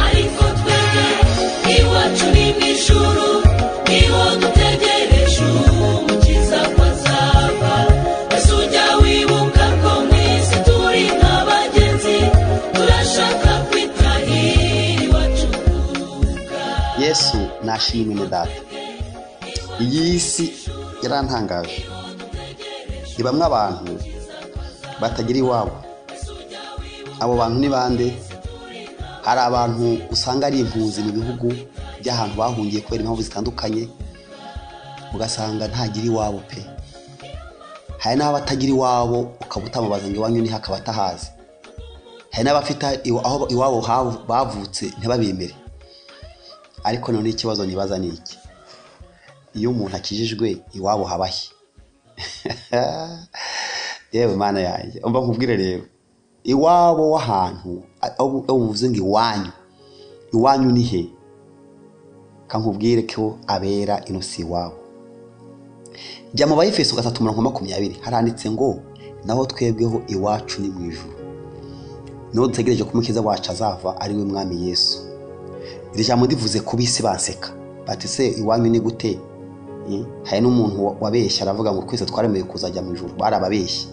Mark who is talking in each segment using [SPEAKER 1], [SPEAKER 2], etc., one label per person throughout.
[SPEAKER 1] ariko twebwe iwacu ni mu ijuru niho dutegereje umukiza ko azava ese ujya wibuka ko mu isi turi nk'abagenzi turashaka kwitahira iwacu kuruhuka
[SPEAKER 2] yesu nashimwe ni data iyi si irantangaje ni bamwe abantu batagira iwabo abo bantu ni bande hari abantu usanga ari impunzi mu bihugu by'ahantu bahungiye kubera impamvu zitandukanye ugasanga ntagira iwabo pe hari n'abatagira iwabo ukaba utamubaza ngo iwanyu niho akaba atahazi hari n'abafite iwa- aho iwabo havu- bavutse ntibabemere ariko none ikibazo nibaza ni iki iyo umuntu akijijwe iwabo habahe yewe mana yanjye umva nkubwire rero iwabo w'ahantu aho aho uvuze ngo iwanyu iwanyu ni he kankubwire ko abera ino si iwabo jya mu bayifeso gatatu mirongo ine makumyabiri haranditse ngo naho twebweho iwacu ni mu ijuru niho dutegereje ko umukiza wacu azava ari we mwami yesu iri jambo ndivuze ku bisi baseka bati se iwanyu ni gute Eh, hari n'umuntu wa- wabeshya aravuga ngo twese twaremewe kuzajya mu ijuru bari ababeshyi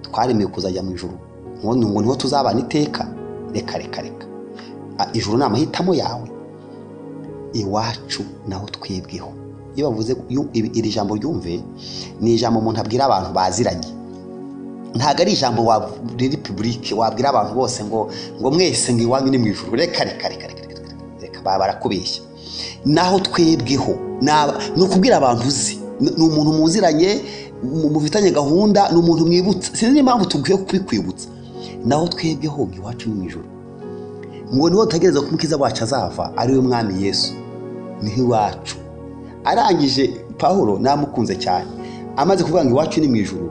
[SPEAKER 2] twaremewe kuzajya mu ijuru ngo ngo niho tuzabana iteka reka reka reka Ah, ijuru ni amahitamo yawe iwacu naho twebweho iyo bavuze iyo- iri iri jambo ryumve ni ijambo umuntu abwira abantu baziranye ntabwo ari ijambo wa- riri pibulike wabwira abantu bose ngo ngo mwese ngo iwanyu ni mu ijuru reka reka reka reka reka, reka, reka baba barakubeshya naho twebweho ni aba- ni ukubwira abantu uzi Ni- ni umuntu muziranye mu- mufitanye gahunda ni umuntu mwibutsa sinzi n'impamvu tubwiye kubikwibutsa naho twebweho ngo iwacu ni mu ijuru ngo niho dutegereza ko umukiza wacu azava ari we mwami yesu niho iwacu arangije pahuro namukunze cyane amaze kuvuga ngo iwacu ni mu ijuru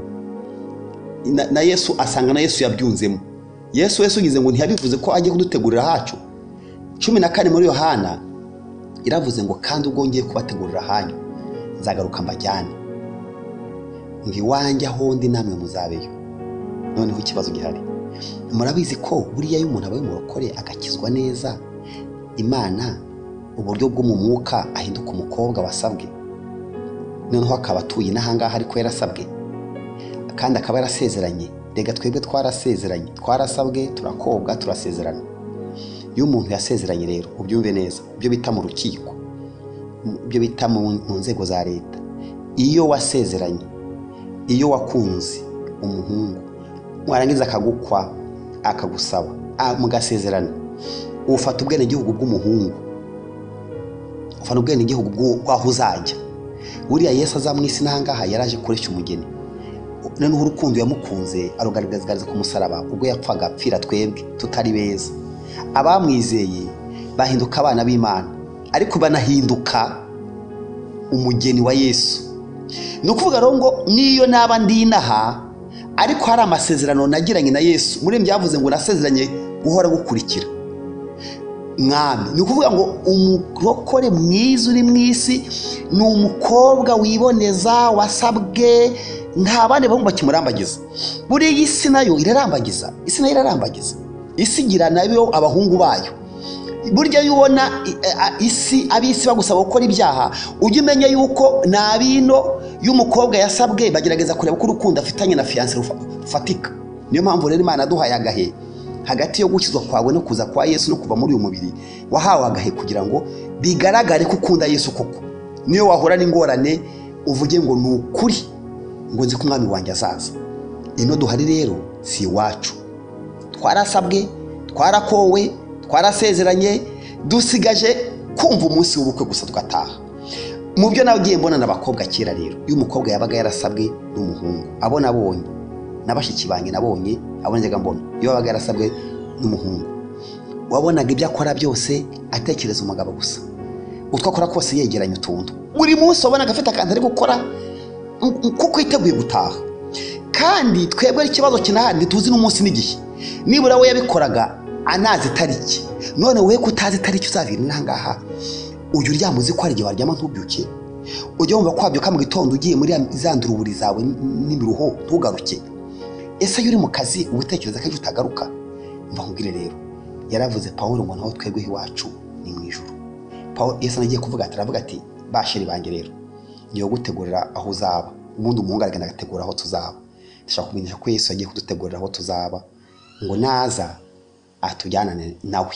[SPEAKER 2] na, na yesu asanga na yesu yabyunzemo yesu yesu ugize ngo ntiyabivuze ko agiye kudutegurira hacu cumi na kane muri yohana iravuze ngo kandi ubwo ngiye kubategurira hanyu nzagaruka mbajyane ngo iwanjye aho ndi namwe muzabeyo noneho ikibazo gihari murabizi ko buriya iyo umuntu abaye umurokore agakizwa neza imana uburyo bwo mu mwuka ahinduka umukobwa wasabwe noneho akaba atuye n'ahangaha ariko yarasabwe kandi akaba yarasezeranye reka twebwe twarasezeranye twarasabwe turakobwa turasezerana iyo umuntu yasezeranye rero ubyumve neza ibyo bita mu rukiko ibyo bita mu mu nzego za leta iyo wasezeranye iyo wakunze umuhungu warangiza akagukwa akagusaba ah, mugasezerana ufata ubwenegihugu bw'umuhungu ufata ubwenegihugu bw'u- bw'aho uzajya buriya yesu aza mu isi n'ahangaha yaraje kureshya umugeni noneho urukundo yamukunze arugaragariza ku musaraba ubwo yapfaga apfira twebwe tutari beza abamwizeye bahinduka abana b'imana ariko banahinduka umugeni wa yesu ni ukuvuga rero ngo n'iyo naba ndi inaha ariko hari amasezerano nagiranye na yesu muri byavuze ngo nasezeranye guhora gukurikira mwami ni ukuvuga ngo umurokore mwiza uri mu isi ni umukobwa wiboneza wasabwe nta bandi bahungu bakimurambagiza buriya iyi si nayo irarambagiza isi nayo irarambagiza isi igira nayo abahungu bayo burya iyo ubona i- a- isi ab'isi bagusaba gukora ibyaha ujye umenya yuko ni ab'ino y'umukobwa yasabwe bagerageza kureba ko urukundo afitanye na fiyanse rufatika niyo mpamvu rero imana yaduhaye agahe hagati yo gukizwa kwawe no kuza kwa yesu no kuva muri uyu mubiri wahawe agahe kugira ngo bigaragare ko ukunda yesu koko niyo wahura n'ingorane uvuge ngo ni ukuri ngo nzi ko umwami wanjye azaza ino duhari rero si iwacu twarasabwe twarakowe twarasezeranye dusigaje kumva umunsi w'ubukwe gusa tugataha mu byo nagiye mbona ni abakobwa kera rero iyo umukobwa yabaga yarasabwe n'umuhungu abo nabonye na bashiki banjye nabonye abo najyaga mbona iyo yabaga yarasabwe n'umuhungu wabonaga ibyo akora byose atekereza umugabo gusa utwo akora kose yegeranya utuntu buri munsi wabonaga afite akantu ari gukora mm, mm, kuko yiteguye gutaha kandi twebwe ikibazo kinahari ntituzi n'umunsi n'igihe nibura we yabikoraga anazi itariki none wowe ko utazi itariki uzabirira aha ngaha ujya uryama uzi ko hari igihe waryama ntubyuke ujye wumva kwabyuka mu gitondo ugiye muri za nduruburi zawe n'imiruho ntugaruke ese iyo uri mu kazi uba utekereza ko ejo utagaruka mva nkubwire rero yaravuze paul ngo naho twebweho iwacu ni mu ijoro paul yesu anagiye kuvuga ati aravuga ati bashiri banjye rero ngiye kugutegurira aho uzaba ubundi umuhungu aragenda agategura aho tuzaba ndashaka kumenyesha ko yesu yagiye kudutegurira aho tuzaba ngo naza atujyanane nawe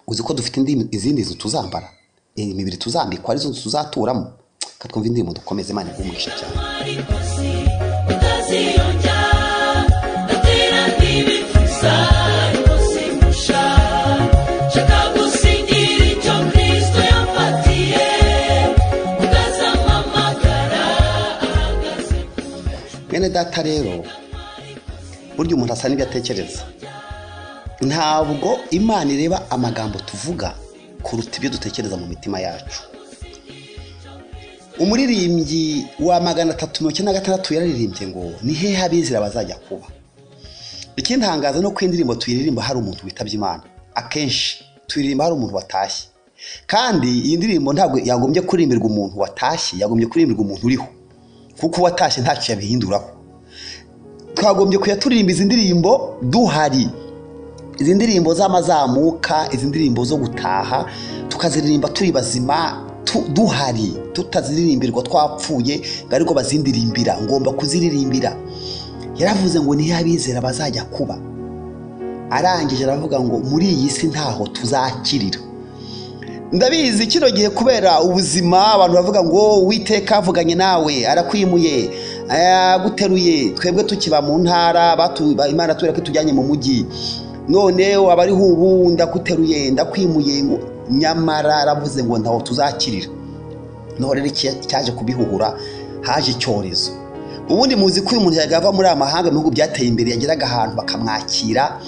[SPEAKER 2] uzi ko dufite indi- izindi nzu tuzambara imibiri tuzambikwa arizo nzu tuzaturamo reka twumve indirimbo dukomeze imana igumisha cyane bene data rero burya umuntu asa n'ibyo atekereza ntabwo imana ireba amagambo tuvuga kuruta ibyo dutekereza mu mitima yacu umuririmbyi wa magana atatu mirongo icyenda na gatandatu yararirimbye ngo ni hehe abizera bazajya kuba ikindi hangaza ni uko iyi ndirimbo tuyiririmba hari umuntu witabye imana akenshi tuyiririmba hari umuntu watashye kandi iyi ndirimbo ntabwo yagombye kurimbirwa umuntu watashye yagombye kurimbirwa umuntu uriho kuko uwatashye ntacyo yabihinduraho twagombye kujya turirimba izi ndirimbo duhari izi ndirimbo z'amazamuka izi ndirimbo zo gutaha tukaziririmba turi bazima tu- duhari tutaziririmbirwa twapfuye ngo ariko bazindirimbira ngomba kuziririmbira yaravuze ngo niyo abizera bazajya kuba arangije aravuga ngo muri iyi si ntaho tuzakirira ndabizi kino gihe kubera ubuzima abantu bavuga ngo uwiteka avuganye nawe arakwimuye aguteruye twebwe tukiba mu ntara batu- ba- imana tubwira ko itujyanye mu mujyi none abariho ubu ndaguteruye ndakwimuye ngo nyamara aravuze ngo ntaho tuzakirira noneho rero icya- icyaje kubihuhura haje icyorezo ubundi muzi ko uyu muntu yajyaga ava muri amahanga mu bihugu byateye imbere yageraga ahantu bakamwakira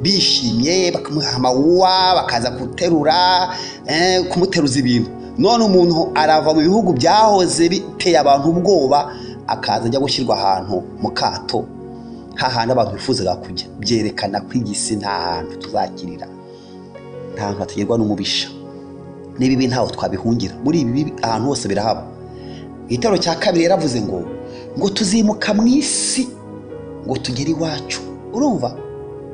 [SPEAKER 2] bishimye bakamuha amawuwa bakaza guterura eh, kumuteruza ibintu none umuntu arava mu bihugu byahoze biteye abantu ubwoba akaza ajya gushyirwa ahantu mu kato hahandi abantu bifuzaga kujya byerekana ko iyi si nta hantu tuzakirira nta hantu hatagerwa n'umubisha niba ibi ntaho twabihungira muri ibi bibi ahantu hose birahaba igitero cya kabiri yaravuze ngo ngo tuzimuka mu isi ngo tugere iwacu urumva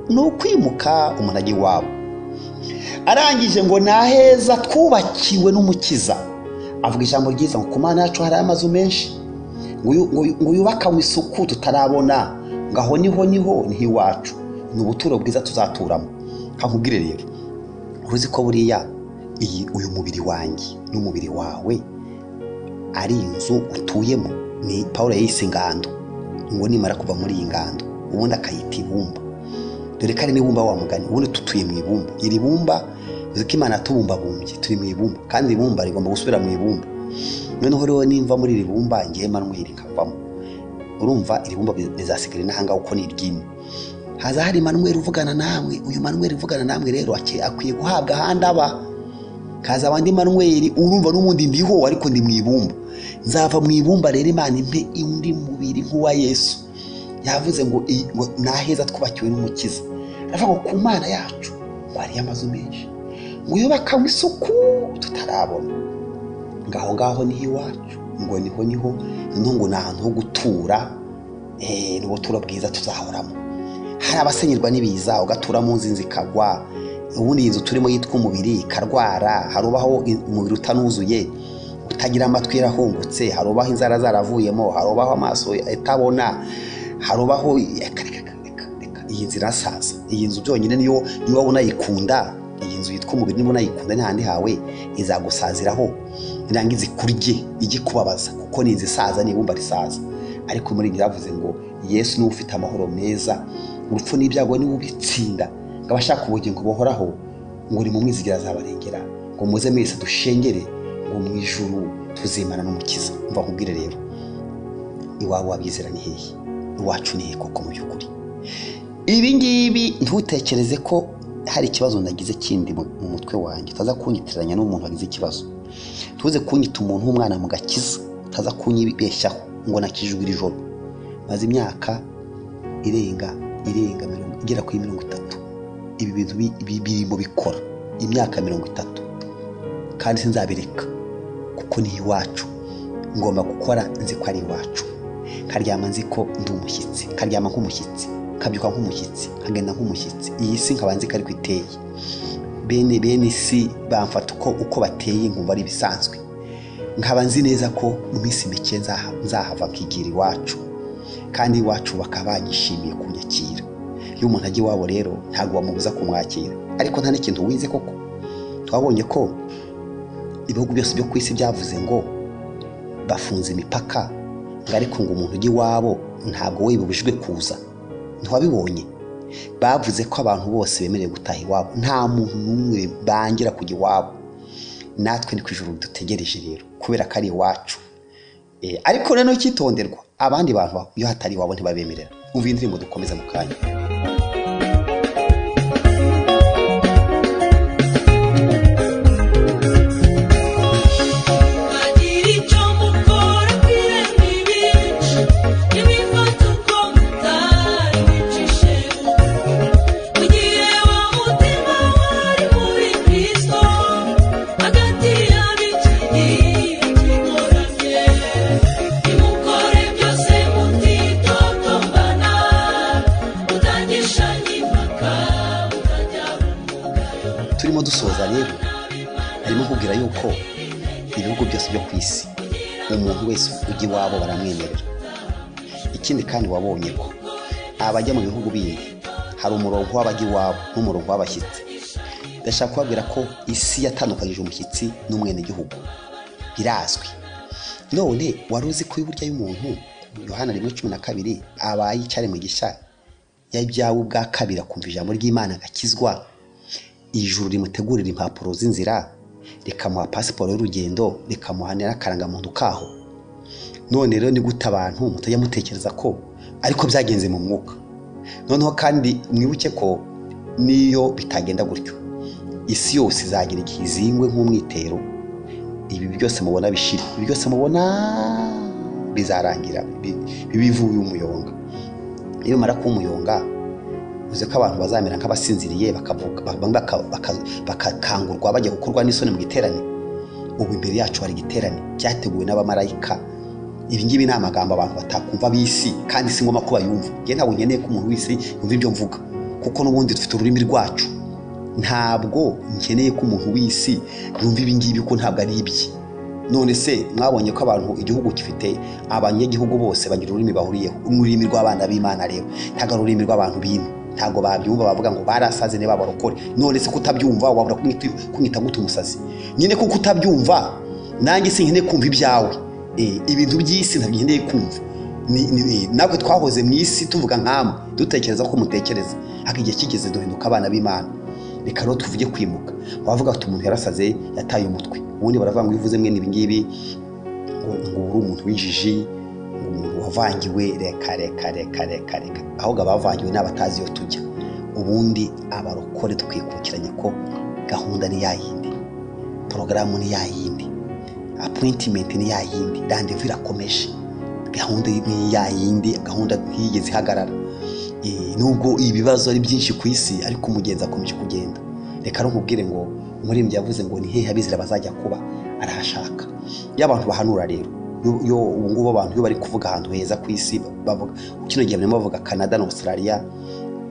[SPEAKER 2] ni ukwimuka umuntu ajya iwabo arangije ngo ni aheza twubakiwe n'umukiza avuga ijambo ryiza ngo ku mana yacu hari amazu menshi ngo yu- ngo yu- ngo yubakanywe isuku tutarabona ngo aho niho niho niho iwacu ni ubuturo bwiza tuzaturamo nkakubwire rero uruzi ko buriya iyi uyu mubiri wanjye n'umubiri wawe ari inzu utuyemo ni paul yayise ingando ngo nimara kuva muri iyi ngando ubundi akayita ibumba dore ko ari n'ibumba wa mugani ubundi tutuye mu ibumba iri bumba uzi ko imana yatubumbabumbye turi mu ibumba kandi iri bumba rigomba gusubira mu ibumba noneho rero nimva muri iri bumba ngewe manweri nkavamo urumva iri bumba rizasigara inahanga uko ni iryinyo haza hari manweri uvugana namwe uyu manweri uvugana namwe rero ake- akwiye guhabwa ahandi aba kaza abandi manweri urumva n'ubundi ndiho ariko ndi mu ibumba nzava mu ibumba rero imana impe undi mubiri nk'uwa yesu yavuze ngo i- ngo ni aheza twubakiwe n'umukiza aravuga ngo ku mana yacu ngo hariyo amazu menshi ngo yubakanywe isuku tutarabona ngo aho ngaho niho iwacu ngo niho niho noneho ngo ni ahantu ho gutura eh, ni ubuturo bwiza tuzahoramo hari abasenyerwa n'ibiza ugatura mu nzu inzu ikagwa ubundi iyi nzu turimo yitwa umubiri ikarwara hari ubaho i- umubiri utanuzuye utagira amatwi yarahungutse hari ubaho inzara zaravuyemo hari ubaho amaso atabona hari ubaho reka reka reka reka iyi nzu irasaza iyi nzu byonyine niyo niyo waba unayikunda iyi nzu yitwa umubiri niba unayikunda n'ahandi hawe izagusaziraho irangiza ikurye ijye kubabaza kuko ni inzu isaza ni ibumba risaza ariko muri iyi yavuze ngo yesu niwe ufite amahoro meza urupfu n'ibyago niwe ubitsinda ngo abashaka ubugingo buhoraho ngo ni mu mwizigira azabarengera ngo muze mwese dushengere ngo mu ijuru tuzimana n'umukiza mva nkubwire rero iwawe wabizera ni hehe iwacu ni hehe koko mu by'ukuri ibi ngibi ntutekereze ko hari ikibazo nagize kindi mu mu mutwe wanjye utaza kunyitiranya n'umuntu wagize ikibazo tuze kunyita umuntu w'umwana mu gakiza utaza kunyibeshyaho ngo nakijwe iri joro maze imyaka irenga irenga mirongo igera kuri mirongo itatu ibi bintu bi- bi- birimo bikora imyaka mirongo itatu kandi sinzabireka kuko ni iwacu ngomba gukora nzi ko ari iwacu nkaryama nzi ko ndi umushyitsi nkaryama nk'umushyitsi nkabyuka nk'umushyitsi nkagenda nk'umushyitsi iyi si nkaba nzi ko ariko iteye bene bene isi bamfata uko uko bateye nkumva ari ibisanzwe nkaba nzi neza ko mu minsi mike nzaha- nzahava nkigira iwacu kandi iwacu bakaba banyishimiye kunyakira iyo umuntu ajya iwabo rero ntabwo bamubuza kumwakira ariko nta n'ikintu wize koko twabonye ko ibihugu byose byo ku isi byavuze ngo bafunze imipaka ngo ariko ngo umuntu ujya iwabo ntabwo we bibujijwe kuza ntiwabibonye bavuze ko abantu bose bemerewe gutaha iwabo nta muntu n'umwe bangira kujya iwabo natwe ni ku ijoro dutegereje rero kubera ko ari iwacu Eh, ariko noneho icyitonderwa abandi bantu iyo hatari iwabo ntibabemerera umva iyi ndirimbo dukomeza mu kanya
[SPEAKER 1] Bagira icyo mukora kwiremba ibice n'imifata uko mutari wicishe Mugire wa mutima wari muri Kristo hagati y'abikiri bigoramye Nimukore byose mutitotombana mutagishanye impaka mutajya mu mugayo
[SPEAKER 2] turimo dusoza rero harimo kubwira yuko ibihugu byose byo ku isi umuntu wese ujya iwabo baramwemerera ikindi kandi wabonye ko abajya mu bihugu bindi hari umurongo w'abajya iwabo n'umurongo w'abashyitsi ndashaka kubabwira ko isi yatandukanyije umushyitsi n'umwenegihugu birazwi none wari uzi ko iburyo y'umuntu yohana rimwe cumi na kabiri abaye icyari mu gisha yabyawe ubwa kabiri akumva ijambo ry'imana agakizwa ijuru rimutegurira impapuro z'inzira rikamuha pasiporo y'urugendo rikamuha n'akarangamuntu kaho none rero ni gute abantu mutajya mutekereza ko ariko byagenze mu mwuka noneho kandi mwibuke ko n'iyo bitagenda gutyo isi yose izagira igihe izingwe nk'umwitero ibi byose mubona bishira ibi byose mubona bizarangira bi- bibivuye umuyonga iyo bimara kuba umuyonga uzi ko abantu bazamera nk'abasinziriye bakavuga- bamwe baka- baka- bakakangurwa bajya gukorwa n'isoni mu giterane ubu imbere yacu hari igiterane cyateguwe n'abamarayika ibi ngibi ni amagambo abantu batakumva b'isi kandi si ngombwa ko bayumva njye ntabwo nkeneye ko umuntu w'isi yumva ibyo mvuga kuko n'ubundi dufite ururimi rwacu ntabwo nkeneye ko umuntu w'isi yumva ibi ngibi ko ntabwo ari ibye none se mwabonye ko abantu igihugu gifite abanyagihugu bose bagira ururimi bahuriyeho ururimi rw'abana b'imana rero ntabwo ari ururimi rw'abantu b'ino ntabwo babyumva bavuga ngo barasaze niba barokore none se kutabyumva wabura kumwita kumwita gute umusazi nyine kuko utabyumva nanjye sinkeneye kumva ibyawe Eh, ibintu by'isi ntabwo nkeneye kumva Ni- ni- eh, natwe twahoze mu isi tuvuga nk'amwe dutekereza ko mutekereza ariko igihe kigeze duhinduka abana b'imana reka rero tuvuge kwimuka wavuga ati umuntu yarasaze yataye umutwe ubundi baravuga ngo iyo uvuze mwene ibingibi ngo ngo uri umuntu w'injiji ngo umuntu wavangiwe reka reka reka reka reka ahubwo abavangiwe ni abatazi iyo tujya ubundi abarokore twikukiranye ko gahunda ni ya yindi porogaramu ni ya yindi apuwintimenti ni ya yindi randevu irakomeje gahunda ni ya yindi gahunda ntiyigeze ihagarara Eh, nubwo ibibazo ari byinshi ku isi ariko umugenzi akomeje kugenda reka nkubwire ngo umuririmbyi yavuze ngo ni hehe abizera bazajya kuba arahashaka iyo abantu bahanura rero yo- yo ubu ngubu abantu iyo bari kuvuga ahantu heza ku isi bavuga kino gihe barimo bavuga canada na australia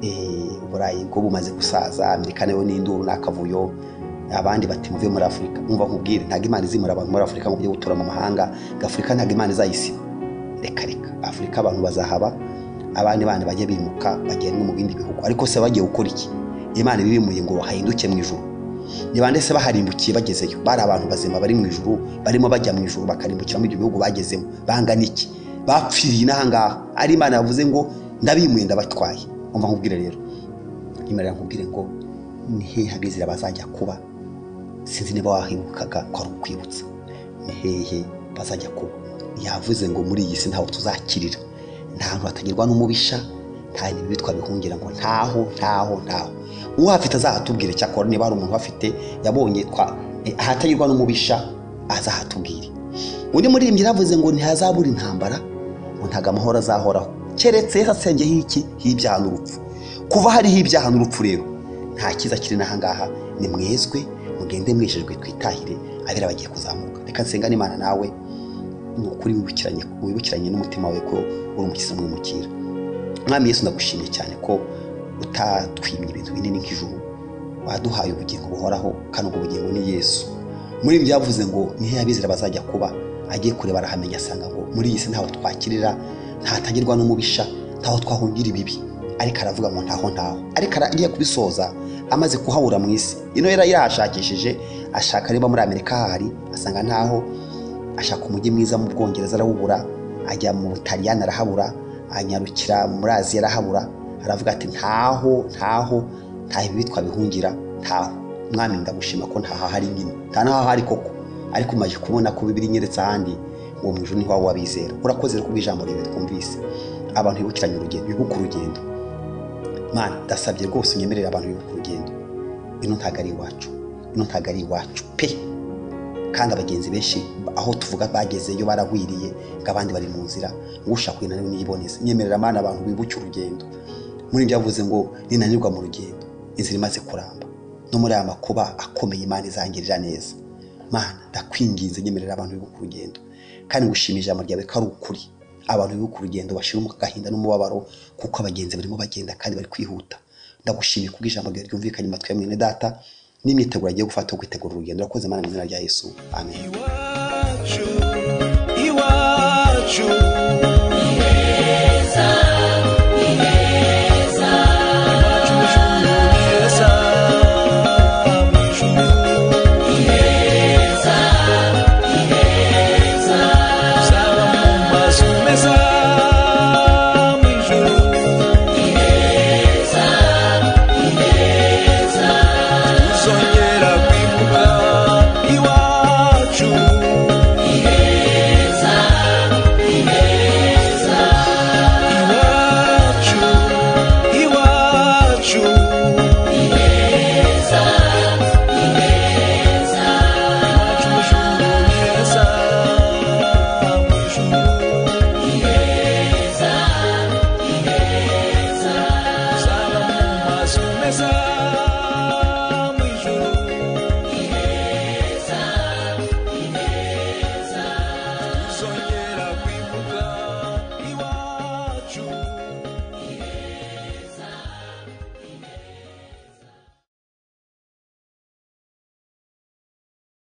[SPEAKER 2] eh, uburayi bwo bumaze gusaza amerika nayo ni induru n'akavuyo abandi bati muve muri afurika mwumva nkubwire ntabwo imana izimura abantu muri afurika ngo mujye gutura mu mahanga ngo afurika ntabwo imana izayisiba reka reka afurika abantu bazahaba abandi bana bajya bimuka bagenda mu bindi bihugu ariko se bagiye gukora iki imana ibibimuye ngo hahinduke mu ijuru ni bande se baharimbukiye bagezeyo bari abantu bazima bari mu ijuru barimo bajya mu ijuru bakarimbukira muri ibyo bihugu bagezemo bangana iki bapfiriye inahangaha ari imana yavuze ngo ndabimuye ndabatwaye umva nkubwire rero imana nkubwire ngo ni hehe abizera bazajya kuba sinzi niba wahibukaga ko ari ukwibutsa ni hehe bazajya kuba yavuze ngo muri iyi si ntaho tuzakirira nta hantu hatagirwa n'umubisha nta bintu bitwa bihungira ngo ntaho ntaho ntaho uhafite azahatubwire cyakora niba hari umuntu uhafite yabonye twa eh, ahatagirwa n'umubisha azahatubwire undi muririmbyi yaravuze ngo ntihazabura intambara ngo ntago amahoro azahoraho keretse hasengeho iki h'ibyaha n'urupfu kuva hariho ibyaha n'urupfu rero nta cyiza kiri n'ahangaha ni mwezwe mugende mwejejwe twitahire abera bagiye kuzamuka reka nsengane imana nawe ni ukuri wibukiranye wibukiranye n'umutima wawe ko uri umukiza mwimukira mwami yesu ndagushimiye cyane ko utatwimye ibintu binini nk'ijuru waduhaye ubugingo buhoraho kandi ubwo bugingo ni yesu muri ibi byavuze ngo ni he abizera bazajya kuba agiye kureba arahamenya asanga ngo muri iyi si ntaho twakirira ntatangirwa n'umubisha ntaho twahungira ibibi ariko aravuga ngo ntaho ntaho ariko agiye kubisoza amaze kuhabura mu isi ino yari yahashakishije ashaka niba muri amerika hahari asanga ntaho ashaka umujyi mwiza mu bwongereza arawubura ajya mu butaliyani arahabura anyarukira muri aziya arahabura aravuga ati ntaho ntaho ntaho ibibi twabihungira ntaho mwami ndagushima ko ntaho ahari nyine nta n'aho ahari koko ariko umaze kubona ko bibiri nyeretse ahandi ngo mu ijuru niho waba wabizera urakoze rero kubw'ijambo ryawe twumvise abantu bibukiranye urugendo bibuka urugendo mana ndasabye rwose unyemerere abantu bibuka urugendo ino ntabwo ari iwacu ino ntabwo ari iwacu pe kandi abagenzi benshi aho tuvuga bagezeyo baragwiriye ngo abandi bari mu nzira ngo ushaka kwinanirwa niyiboneze nyemerera amana abantu bibuke urugendo muri ibyo yavuze ngo ninanirwa mu rugendo inzira imaze kuramba no muri aya makuba akomeye imana izangirira neza mana ndakwinginze nyemerera abantu bibuka urugendo kandi ngushimije ijambo ryawe ko ari ukuri abantu bibuka urugendo bashira mu gahinda n'umubabaro kuko abagenzi barimo bagenda kandi bari kwihuta ndagushimiye kubwo ijambo ryawe ryumvikanye mu matwi ya mwene data n'imyiteguro agiye gufata yo kwitegura urugendo urakoze imana mu izina rya yesu amen
[SPEAKER 3] Iwacu, iwacu,